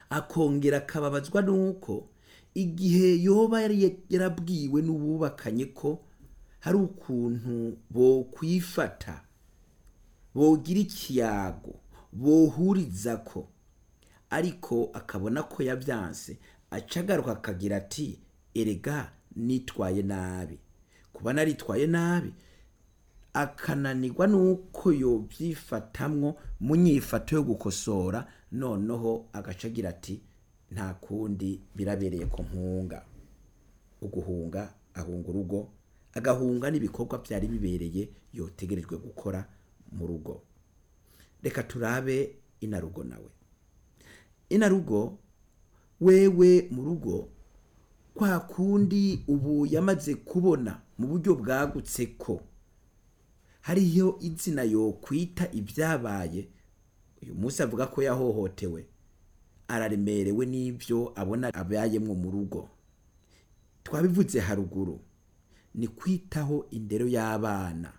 akongera akababazwa nuko igihe yoba yari yarabwiwe n'ububakanye ko hari ukuntu bokwifata bogira ikiyago bohuriza ko ariko akabona ko yabyanse aca agaruka akagira ati erega nitwaye nabi kuba naritwaye nabi akananirwa nuko yobyifatamwo mu nyifato yo gukosora noneho agaca agira ati nta kundi birabereye ko mpunga uguhunga ahunga urugo agahunga n'ibikorwa byari bibereye yotegerejwe gukora mu rugo reka turabe inarugo nawe inarugo wewe mu rugo kwa kundi ubu yamaze kubona mu buryo bwagutse ko hariyo izina yo kwita ibyabaye uyu munsi avuga ko yahohotewe araremerewe n'ibyo abona abayemwo mu rugo twabivuze haruguru ni kwitaho indero y'abana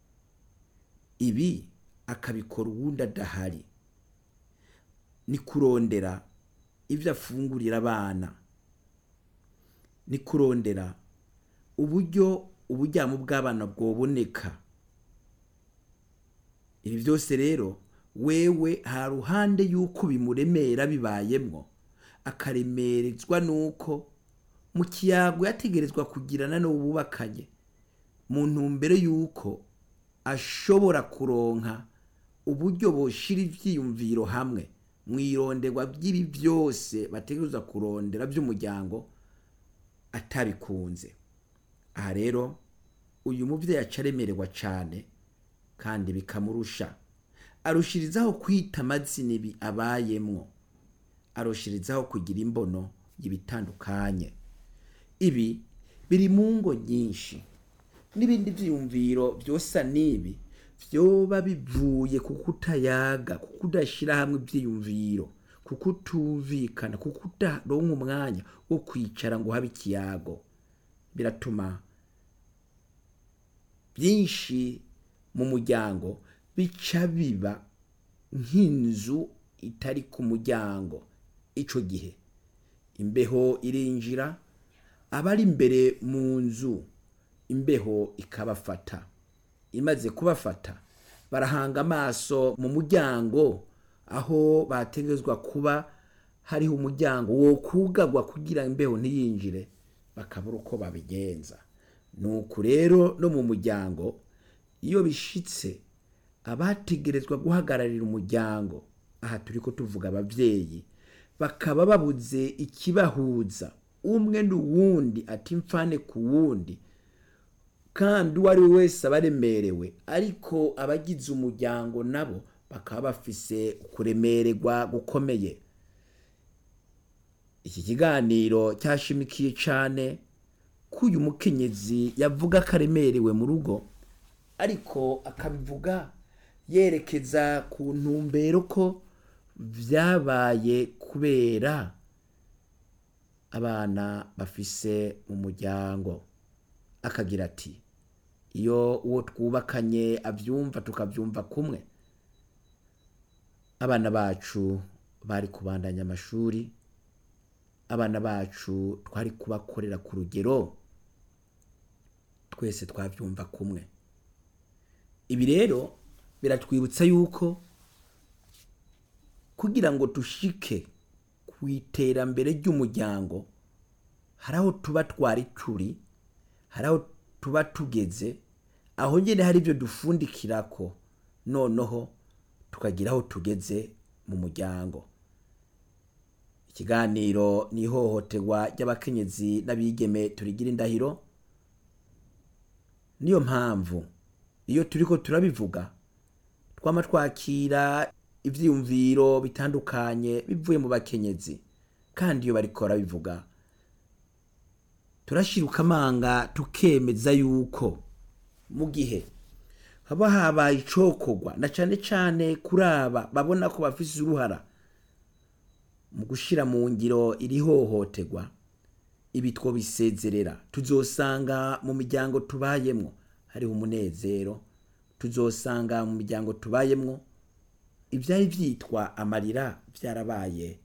ibi akabikora uwundi adahari ni kurondera ibyo afungurira abana ni kurondera uburyo uburyamo bw'abana bwoboneka ibi byose rero wewe ha ruhande y'uko bimuremera bibayemwo akaremerezwa n'uko mu kiyago yategerezwa kugirana n'ububakanye mu ntumbero y'uko ashobora kuronka uburyo boshira ivyiyumviro hamwe mu ironderwa by'ibi byose bategerezwa kurondera by'umuryango atabikunze aha rero uyu muvyeyi aca aremererwa cane kandi bikamurusha arushirizaho kwita amazina ibi abayemwo arushirizaho kugira imbono y'ibitandukanye ibi biri mu ngo nyinshi n'ibindi vyiyumviro vyosa n'ibi vyoba bivuye ku kutayaga ku kudashira hamwe ivyiyumviro ku kutumvikana ku kudaronka umwanya wo kwicara ngo habe ikiyago biratuma byinshi mu muryango bica biba nk'inzu itari ku muryango ico gihe imbeho irinjira abari imbere mu nzu imbeho ikabafata imaze kubafata barahanga amaso mu muryango aho bategerezwa kuba hariho umuryango wo kugagwa kugira imbeho ntiyinjire bakabura uko babigenza nuko rero no mu muryango iyo bishitse abategerezwa guhagararira umuryango aha turi ko tuvuga ababyeyi bakaba babuze ikibahuza umwe n'uwundi ati mfane ku wundi kandi uwo ari we wese aba aremerewe ariko abagize umuryango nabo bakaba bafise kuremererwa gukomeye iki kiganiro cyashimikiye cyane ko uyu mukenyezi yavuga ko aremerewe mu rugo ariko akabivuga yerekeza ku ntumbero ko byabaye kubera abana bafise mu muryango akagira ati iyo uwo twubakanye abyumva tukabyumva kumwe abana bacu bari kubandanya amashuri abana bacu twari kubakorera ku rugero twese twabyumva kumwe ibi rero biratwibutsa yuko kugira ngo dushike ku iterambere ry'umuryango hari aho tuba twari turi hari aho tuba tugeze aho nyine hari ibyo dufundikira ko noneho tukagira aho tugeze mu muryango ikiganiro ni ihohoterwa ry'abakenyezi n'abigeme turigira indahiro niyo mpamvu iyo turi ko turabivuga twama twakira ibyiyumviro bitandukanye bivuye mu bakenyezi kandi iyo bariko barabivuga turashiruka amanga tukemeza yuko mu gihe haba habaye icokorwa na cane cane kuri aba babona ko bafise uruhara mu gushira mu ngiro iri hohoterwa ibi twobisezerera tuzosanga mu miryango tubayemwo hariho umunezero tuzosanga mu miryango tubayemwo ibyari byitwa amarira byarabaye